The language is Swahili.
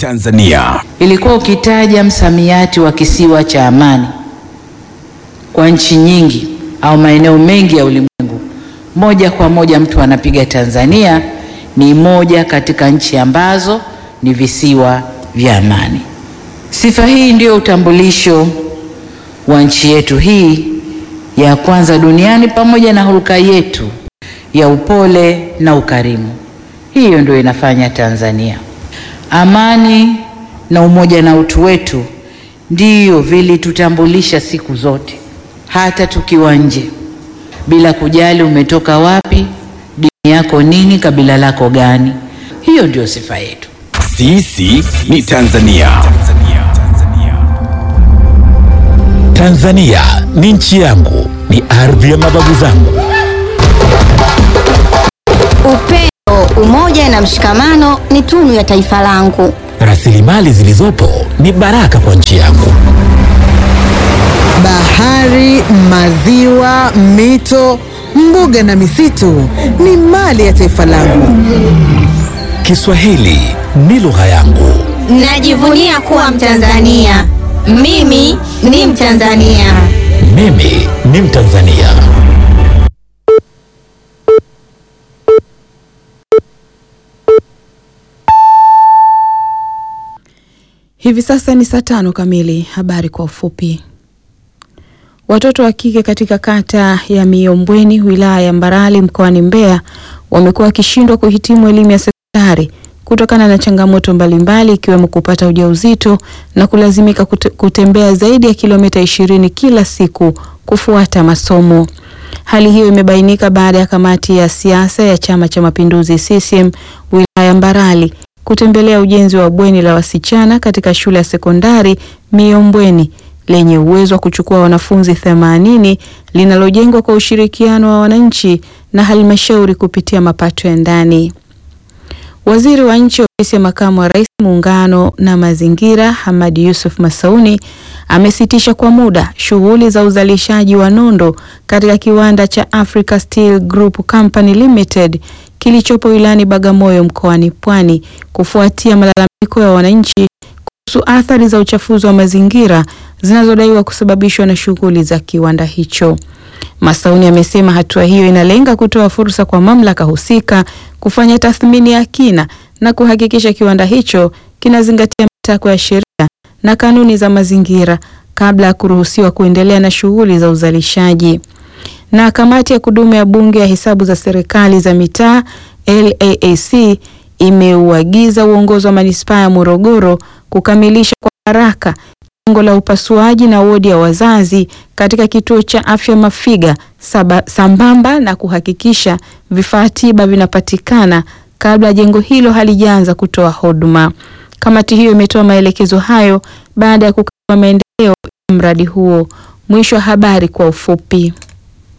Tanzania. Ilikuwa ukitaja msamiati wa kisiwa cha amani kwa nchi nyingi au maeneo mengi ya ulimwengu, moja kwa moja mtu anapiga Tanzania ni moja katika nchi ambazo ni visiwa vya amani. Sifa hii ndio utambulisho wa nchi yetu hii ya kwanza duniani, pamoja na hulka yetu ya upole na ukarimu. Hiyo ndio inafanya Tanzania. Amani na umoja na utu wetu ndiyo vilitutambulisha siku zote, hata tukiwa nje, bila kujali umetoka wapi, dini yako nini, kabila lako gani. Hiyo ndio sifa yetu. Sisi ni Tanzania. Tanzania ni nchi yangu, ni ardhi ya mababu zangu. Upendo, umoja na mshikamano ni tunu ya taifa langu. Rasilimali zilizopo ni baraka kwa nchi yangu. Bahari, maziwa, mito, mbuga na misitu ni mali ya taifa langu. Kiswahili ni lugha yangu. Najivunia kuwa Mtanzania. Mimi ni Mtanzania. Mimi ni Mtanzania. Hivi sasa ni saa tano kamili. Habari kwa ufupi. Watoto wa kike katika kata ya Miombweni wilaya ya Mbarali mkoani Mbeya wamekuwa wakishindwa kuhitimu elimu ya sekondari kutokana na changamoto mbalimbali ikiwemo kupata ujauzito na kulazimika kute, kutembea zaidi ya kilomita ishirini kila siku kufuata masomo. Hali hiyo imebainika baada ya kamati ya siasa ya Chama cha Mapinduzi CCM wilaya ya Mbarali kutembelea ujenzi wa bweni la wasichana katika shule ya sekondari Miombweni lenye uwezo wa kuchukua wanafunzi 80 linalojengwa kwa ushirikiano wa wananchi na halmashauri kupitia mapato ya ndani. Waziri wa Nchi Ofisi ya Makamu wa Rais Muungano na Mazingira, Hamadi Yusuf Masauni amesitisha kwa muda shughuli za uzalishaji wa nondo katika kiwanda cha Africa Steel Group Company Limited kilichopo wilayani Bagamoyo mkoani Pwani kufuatia malalamiko ya wananchi kuhusu athari za uchafuzi wa mazingira zinazodaiwa kusababishwa na shughuli za kiwanda hicho. Masauni amesema hatua hiyo inalenga kutoa fursa kwa mamlaka husika kufanya tathmini ya kina na kuhakikisha kiwanda hicho kinazingatia matakwa ya sheria na kanuni za mazingira kabla ya kuruhusiwa kuendelea na shughuli za uzalishaji. Na kamati ya kudumu ya Bunge ya hesabu za serikali za mitaa LAAC imeuagiza uongozi wa manispaa ya Morogoro kukamilisha kwa haraka jengo la upasuaji na wodi ya wazazi katika kituo cha afya Mafiga saba, sambamba na kuhakikisha vifaa tiba vinapatikana kabla jengo hilo halijaanza kutoa huduma. Kamati hiyo imetoa maelekezo hayo baada ya kukagua maendeleo ya mradi huo. Mwisho wa habari kwa ufupi.